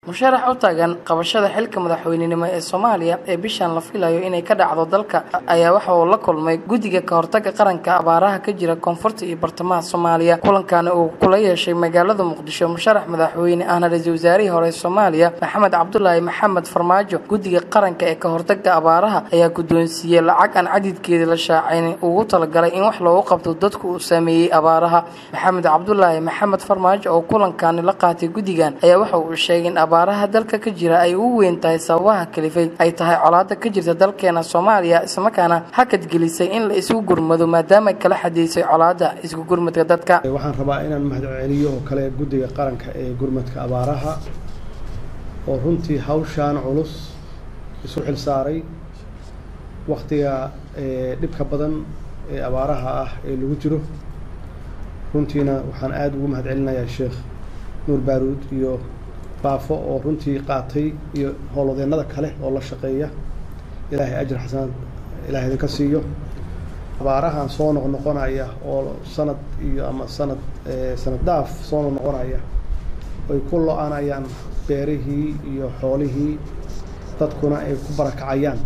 musharax u taagan qabashada xilka madaxweynenimo ee soomaaliya ee bishan la filayo inay ka dhacdo dalka ayaa waxa uu la kulmay guddiga ka hortaga qaranka abaaraha ka jira koonfurta iyo bartamaha soomaaliya kulankaana uu kula yeeshay magaalada muqdisho musharax madaxweyne ahna ra-iisul wasaarihii hore soomaaliya maxamed cabdulaahi maxamed farmaajo guddiga qaranka ee ka hortaga abaaraha ayaa guddoonsiiyey lacag aan cadidkeedii la shaacaynin ugu talagalay in wax loogu qabto dadku uu saameeyey abaaraha maxamed cabdulaahi maxamed farmaajo oo kulankaani la qaatay guddigan ayaa waxa uu sheegay in abaaraha dalka ka jira ay ugu weyn tahay sababaha kalifay ay tahay colaada ka jirta dalkeena soomaaliya islamarkaana hakad gelisay in la isugu gurmado maadaama ay kala xadiisay colaada isku gurmadka dadka waxaan rabaa inaan mahadceliyo oo kale guddiga qaranka ee gurmadka abaaraha oo runtii hawshaan culus isu xil saaray waktiga dhibka badan ee abaaraha ah ee lagu jiro runtiina waxaan aada ugu mahad celinayaa sheekh nuur baaruud iyo baafo oo runtii qaatay iyo howlwadeennada kale oo la shaqeeya ilaahay ajir xasanad ilahay idinka siiyo abaarahan soo noqnoqonaya oo sanad iyo ama sanad sanad dhaaf soo noqnoqonaya ay ku lo-anayaan beerihii iyo xoolihii dadkuna ay ku barakacayaan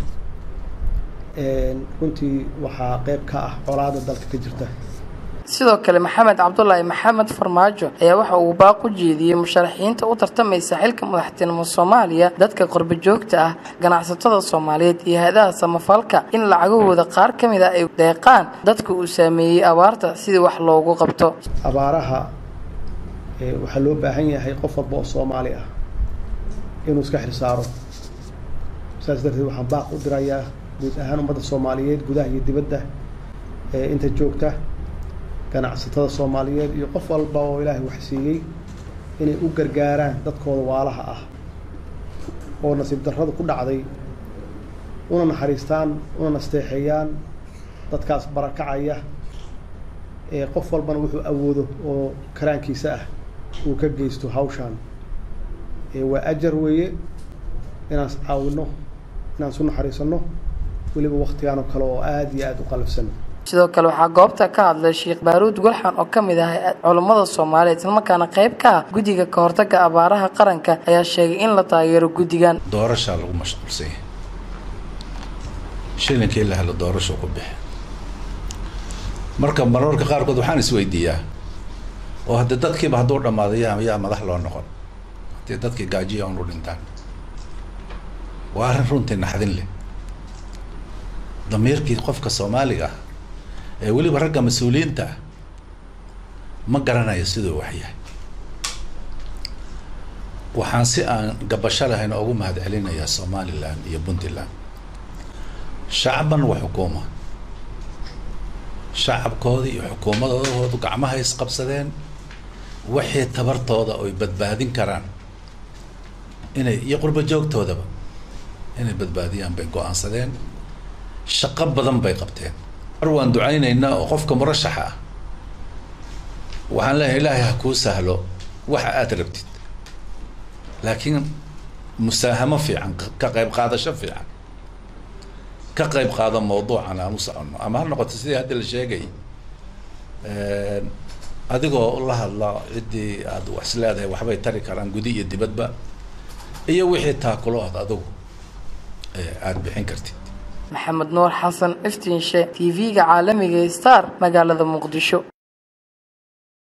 runtii waxaa qeyb ka ah colaada dalka ka jirta sidoo kale maxamed cabdulaahi maxamed farmaajo ayaa waxa uu baaq u jeediyey musharaxiinta u tartamaysa xilka madaxtinimo soomaaliya dadka qorbo joogta ah ganacsatada soomaaliyeed iyo hay-adaha samafalka in lacagahooda qaar ka mid a ay deeqaan dadka uu saameeyey abaarta sidii wax loogu qabto abaaraha waxaa loo baahan yahay qof walba oo soomaali ah inuu iska xilsaaro saas darteed waxaan baaq u dirayaa guud ahaan ummadda soomaaliyeed gudaha iyo dibadda inta joogta ganacsatada soomaaliyeed iyo qof walba oo ilaahay wax siiyey inay u gargaaraan dadkooda waalaha ah oo nasiib darrada ku dhacday una naxariistaan una nasteexeeyaan dadkaas barakacaya ee qof walbana wuxuu awoodo oo karaankiisa ah uu ka geysto hawshaan waa ajar weeye inaan caawino inaan isu naxariisanno weliba waktigaan oo kale oo aada iyo aada u qalafsan sidoo kale waxaa goobta ka hadlay sheekh baaruud gulxan oo ka mid ah culummada soomaaliyeed islamarkaana qayb ka ah guddiga ka hortaga abaaraha qaranka ayaa sheegay in la taageero guddigan doorashaa lagu mashquulsan yahay shilinkii la helo doorasho ku bixi marka mararka qaarkood waxaan isweydiiyaa oo hadde dadkiiba hadduu dhammaado yaa yaa madax loo noqon haddii dadkii gaajiya un u dhintaan waa arrin runtii naxdin leh damiirkii qofka soomaaliga ah ee weliba ragga mas-uuliyiinta ah ma garanayo siduu wax yahay waxaan si aan gabasho lahayn ugu mahad celinayaa somalilan iyo puntland shacban wa xukuuma shacabkoodii iyo xukuumadoodu gacmaha isqabsadeen wixii tabartooda oy badbaadin karaan inay iyo qurbo joogtoodaba inay badbaadiyaan bay go-aansadeen shaqo badan bay qabteen mar waan ducaynaynaa oo qofka murashaxa ah waxaan leeyahay ilaahay ha kuu sahlo waxa aada rabtid laakiin musaahamo fiican ka qayb qaadasho fiican ka qayb qaado mawduucan aan u soconno ama ha noqoto sidii haddi la sheegay adigoo la hadla ciddii aada wax is leedahay waxbay tari karaan gudi iyo dibadba iyo wixii taakulo aad adigu aada bixin kartid maxamed nuur xasan iftiinshe t v-ga caalamiga star magaalada muqdisho